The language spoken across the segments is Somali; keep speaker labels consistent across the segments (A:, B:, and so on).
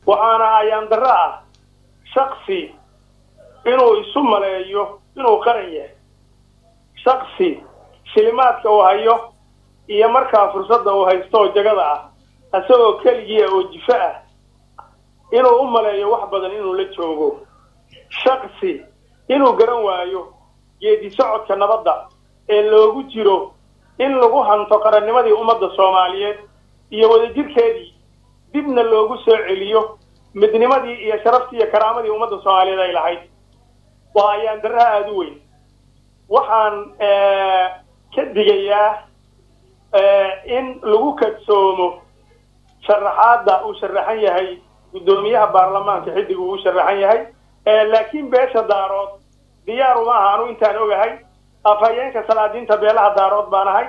A: waxaana ayaan darro ah shaksi inuu isu maleeyo inuu qaran yahay shaksi shilimaadka uu hayo iyo markaa fursadda uu haysto oo jagada ah isagoo keligii ah oo jifo ah inuu u maleeyo wax badan inuu la joogo shaksi inuu garan waayo geedi socodka nabadda ee loogu jiro in lagu hanto qarannimadii ummadda soomaaliyeed iyo wadajirkeedii dibna loogu soo celiyo midnimadii iyo sharaftii iyo karaamadii ummadda soomaaliyeed ay lahayd waa ayaan darraha aada u weyn waxaan ka digayaa in lagu kadsoomo sharaxaadda uu sharaxan yahay guddoomiyaha baarlamaanka xiddigu uu sharaxan yahay laakiin beesha daarood diyaaru ma aha anu intaan ogahay afhayeenka salaadiinta beelaha daarood baan ahay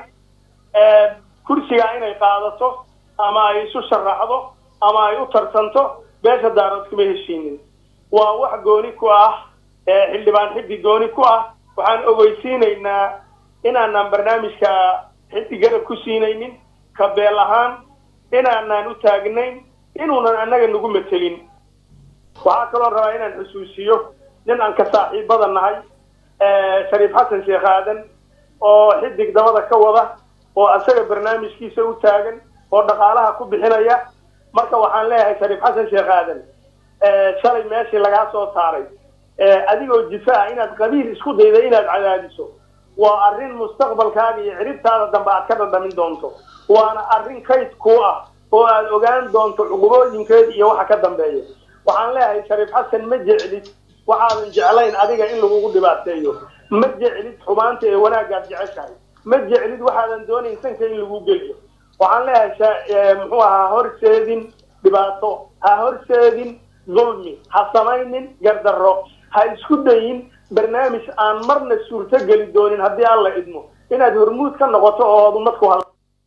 A: kursigaa inay qaadato ama ay isu sharaxdo ama ay u tartanto beesha daarood kuma heshiinin waa wax gooni ku ah xildhibaan xiddi gooni ku ah waxaan ogeysiinaynaa inaanaan barnaamijka xiddi garab ku siinaynin ka beel ahaan inaanaan u taagnayn inuunan annaga nagu matelin waxaa kaloo rabaa inaan xusuusiyo nin aan ka saaxiibada nahay shariif xasan sheekh aadan oo xidig dabada ka wada oo asaga barnaamijkiisa u taagan oo dhaqaalaha ku bixinaya marka waxaan leeyahay shariif xasan sheekh aadan shalay meeshii lagaa soo saaray adigoo jifaa inaad qabiil isku dayda inaad cadaadiso waa arrin mustaqbalkaaga iyo ciribtaada dambe aad ka dhadhamin doonto waana arrin kayd kuu ah oo aad ogaan doonto cuqubooyinkeeda iyo waxa ka dambeeya waxaan leeyahay shariif xasan ma jeclid waxaadan jeclayn adiga in lagugu dhibaateeyo ma jeclid xumaanta ee wanaagaad jeceshahay ma jeclid waxaadan doonayn sanka in lagu geliyo waxaan leeyahay muxuu ahaa horseedin dhibaato ha horseedin dulmi ha samaynin gardarro ha isku dayin barnaamij aan marna suurto geli doonin haddii alla idmo inaad hormuud ka noqoto oo ad ummad ku hal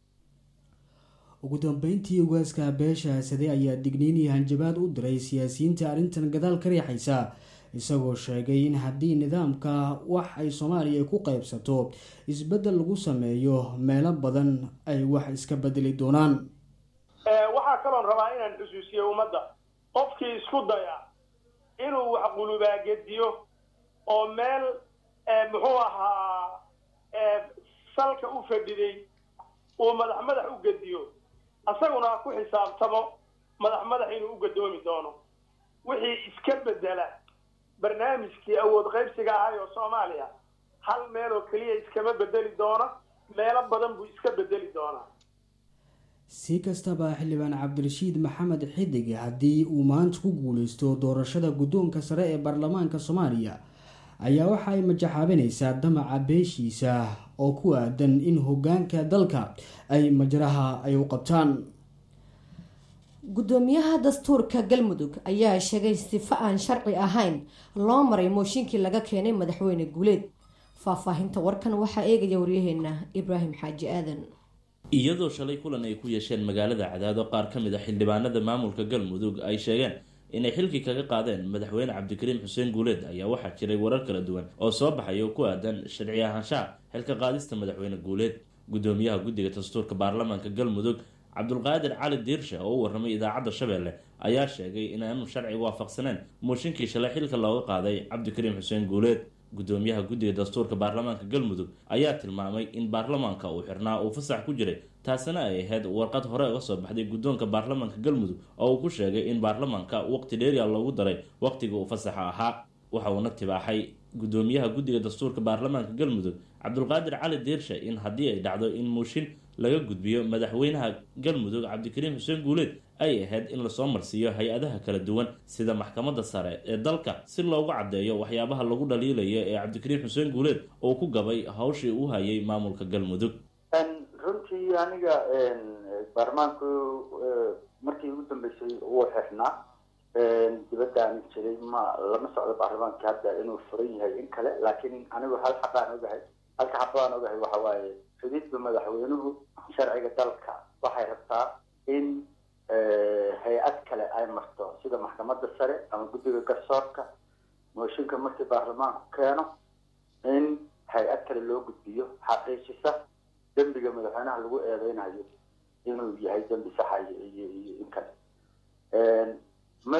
B: ugu dambeyntii ugaaska beesha sade ayaa digniin iyo hanjabaad u diray siyaasiyiinta arrintan gadaal ka riixaysa isagoo sheegay in haddii nidaamka wax ay soomaaliya ku qaybsato isbeddel lagu sameeyo meelo badan ay wax iska bedeli doonaan
A: waxaa kaloon rabaa inaan xusuusiyo ummadda qofkii isku daya inuu wax qulubaagediyo oo meel muxuu ahaa salka u fadhiday uu madax madax u gediyo isaguna ku xisaabtamo madax madax inuu u gadoomi doono wixii iska bedela barnaamijkii awood qaybsiga ahay oo soomaaliya hal meel oo keliya iskama bedeli doono meelo badan buu iska bedeli doonaa
B: si kastaba xildhibaan cabdirashiid maxamed xidig haddii uu maanta ku guuleysto doorashada guddoonka sare ee baarlamaanka soomaaliya ayaa waxa ay majaxaabinaysaa damaca beeshiisa oo ku aadan in hogaanka dalka ay majraha ay u qabtaan
C: gudoomiyaha dastuurka galmudug ayaa sheegay sifo aan sharci ahayn loo maray mooshinkii laga keenay madaxweyne guuleed faahfaahinta warkan waxaa eegaya waryaheena ibraahim xaaji aadan
D: iyadoo shalay kulan ay ku yeesheen magaalada cadaado qaar ka mid a xildhibaanada maamulka galmudug ay sheegeen inay xilkii kaga qaadeen madaxweyne cabdikariim xuseen guuleed ayaa waxaa jiray warar kala duwan oo soo baxay oo ku aadan sharci ahaanshaha xilka qaadista madaxweyne guuleed gudoomiyaha guddiga dastuurka baarlamaanka galmudug cabdulqaadir cali diirshe oo u warramay idaacadda shabeelle ayaa sheegay inaanu sharciga waafaqsaneen mooshinkii shalay xilka looga qaaday cabdikariim xuseen guuleed gudoomiyaha guddiga dastuurka baarlamaanka galmudug ayaa tilmaamay in baarlamaanka uu xirnaa uu fasax ku jiray taasina ay ahayd warqad hore uga soo baxday guddoonka baarlamaanka galmudug oo uu ku sheegay in baarlamaanka waqti dheeriya loogu daray waqtiga uu fasaxa ahaa waxa uuna tibaaxay gudoomiyaha guddiga dastuurka baarlamaanka galmudug cabdulqaadir cali diirshe in haddii ay dhacdo in mooshin laga gudbiyo madaxweynaha galmudug cabdikariim xuseen guuleed ay ahayd in lasoo marsiiyo hay-adaha kala duwan sida maxkamadda sare ee dalka si loogu caddeeyo waxyaabaha lagu dhaliilayo ee cabdikariim xuseen guuleed oo ku gabay hawshii uu hayay maamulka galmudug
E: runtii aniga baarlamaanku markii ugu dambeysay wuu xirnaa dibadaan jiray ma lama socdo baarlamaanka hadda inuu furan yahay in kale laakiin anigu hal xaqaan ogahay halka xaqadaan ogahay waxa waaye fididba madaxweynuhu sharciga dalka waxay rabtaa in hay-ad kale ay marto sida maxkamadda sare ama guddiga garsoorka mooshinka markii baarlamaanku keeno in hay-ad kale loo gudbiyo xaqiijisa dembiga madaxweynaha lagu eedeynayo inuu yahay dembi saxa iyo iyo in kale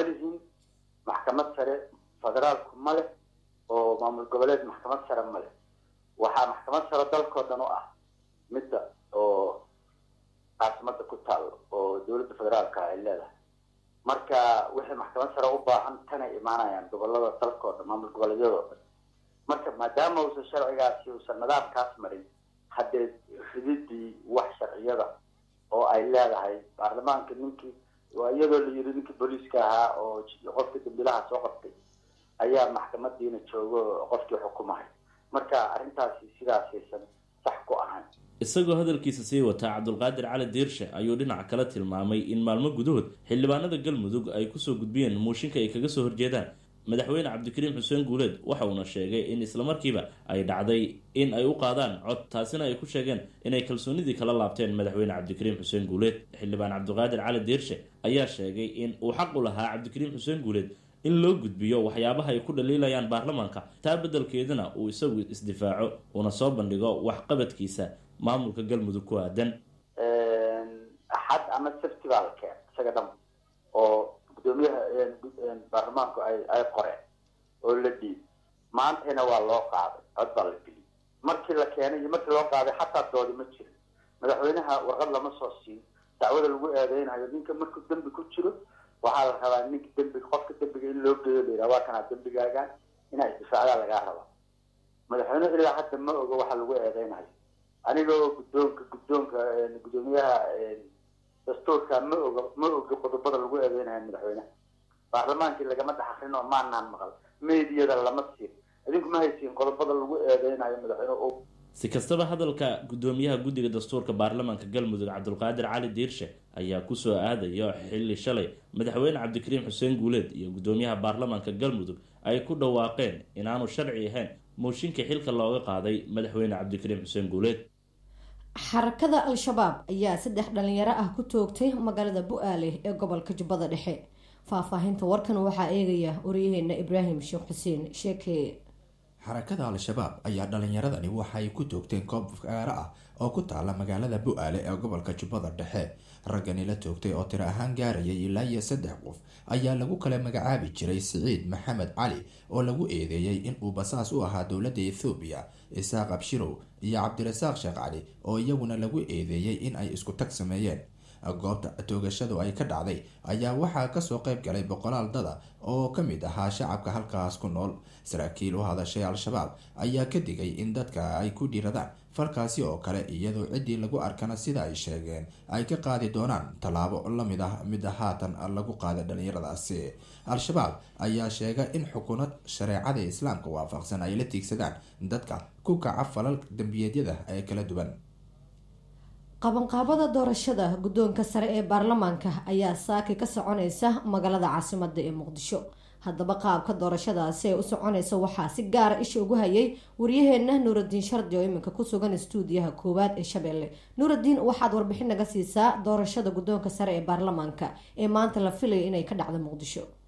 E: maxkamad sare federaalku ma leh oo maamul goboleed maxkamad sare ma leh waxaa maxkamad sare dalkao dhan u ah midda oo caasimada ku taalo oo dowladda federaalka ay leedahay marka wixii maxkamad sare u baahan tanay imaanayaan gobolada dalkao dhan maamul goboleedyadoo dhan marka maadaama uusan sharcigaasi uusan nidaamkaas marin haddee rididii wax sharciyada oo ay leedahay baarlamaanka ninkii waa iyadoo la yiri ninkii booliiska ahaa oo qofka dambilaha soo qabtay ayaa maxkamadiina joogo qofkii xukumahay marka arrintaasi sidaasaysan sax ku ahayn
D: isagoo hadalkiisa sii wataa cabdulqaadir cali diirshe ayuu dhinac kale tilmaamay in maalmo gudahood xildhibaanada galmudug ay kusoo gudbiyeen mooshinka ay kaga soo horjeedaan madaxweyne cabdikariim xuseen guuleed waxa uuna sheegay in islamarkiiba ay dhacday in ay u qaadaan cod taasina ay ku sheegeen inay kalsoonidii kala laabteen madaxweyne cabdikariim xuseen guuleed xildhibaan cabdiqaadir cali diirshe ayaa sheegay in uu xaq u lahaa cabdikariim xuseen guuleed in loo gudbiyo waxyaabaha ay ku dhaliilayaan baarlamaanka taa beddelkeedana uu isagu isdifaaco uuna soo bandhigo waxqabadkiisa maamulka galmudug ku aadan
E: axad ama safti baa la keen isaga dham oo gudoomiyaha baarlamaanku ay ay qoreen oo la dhiib maantayna waa loo qaaday cod baa la geliyay markii la keenay iyo markii loo qaaday xataa doodi ma jirin madaxweynaha warqad lama soo siin dacwada lagu eedeynayo ninka markuu dembi ku jiro waxaa la rabaa ninka dembiga qofka dembiga in loo geeyo la yidhaha waa kanaa dembigaagaan inaa isdifaacdaa lagaa rabaa madaxweynuhu ilaa hadda ma ogo waxa lagu eedeynayo anigoo guddoonka guddoonka guddoomiyaha dastuurka ma oga ma oga qodobada lagu eedeynayo madaxweynaha baarlamaankii lagama dhex akrin oo maanaan maqal meediyada lama siin idinku ma haysiin qodobada lagu eedeynayo madaxweyne o
D: si kastaba hadalka guddoomiyaha guddiga dastuurka baarlamaanka galmudug cabdulqaadir cali diirshe ayaa kusoo aadaya xilli shalay madaxweyne cabdikariim xuseen guuleed iyo guddoomiyaha baarlamaanka galmudug ay ku dhawaaqeen inaanu sharci ahayn mooshinka xilka looga qaaday madaxweyne cabdikariim xuseen guuleed
C: xarakada al-shabaab ayaa saddex dhalinyaro ah ku toogtay magaalada bu-aale ee gobolka jubbada dhexe faahfaahinta warkan waxaa eegaya waryaheena ibraahim sheekh xuseen sheeke
F: xarakada al-shabaab ayaa dhalinyaradani waxaay ku toogteen koob fagaaro ah oo ku taala magaalada bu-aale ee gobolka jubbada dhexe raggani la toogtay oo tiro ahaan gaarayay ilaa iyo saddex qof ayaa lagu kala magacaabi jiray siciid maxamed cali oo lagu eedeeyey inuu basaas u ahaa dowladda ethoobiya isaaq abshirow iyo cabdirasaaq sheekh cali oo iyaguna lagu eedeeyey in ay isku tag sameeyeen goobta toogashadu ay ka dhacday ayaa waxaa kasoo qeyb galay boqolaal dada oo kamid ahaa shacabka halkaas ku nool saraakiil u hadashay al-shabaab ayaa ka digay in dadka ay ku dhiiradaan falkaasi oo kale iyadoo ciddii lagu arkana sida ay sheegeen ay ka qaadi doonaan tallaabo lamid ah mida haatan lagu qaada dhalinyaradaasi al-shabaab ayaa sheega in xukunad shareecada islaamka waafaqsan ay la tiigsadaan dadka ku kaca falal dambiyeedyada ee kala duwan
C: qabanqaabada doorashada guddoonka sare ee baarlamaanka ayaa saaki ka soconeysa magaalada caasimada ee muqdisho haddaba qaabka doorashadaasi ay u soconeysa waxaa si gaara isha ugu hayay waryaheena nuuradiin shardi oo iminka ku sugan stuudiyaha koowaad ee shabeelle nuuradiin waxaad warbixin naga siisaa doorashada guddoonka sare ee baarlamaanka ee maanta la filaya inay ka dhacdo muqdisho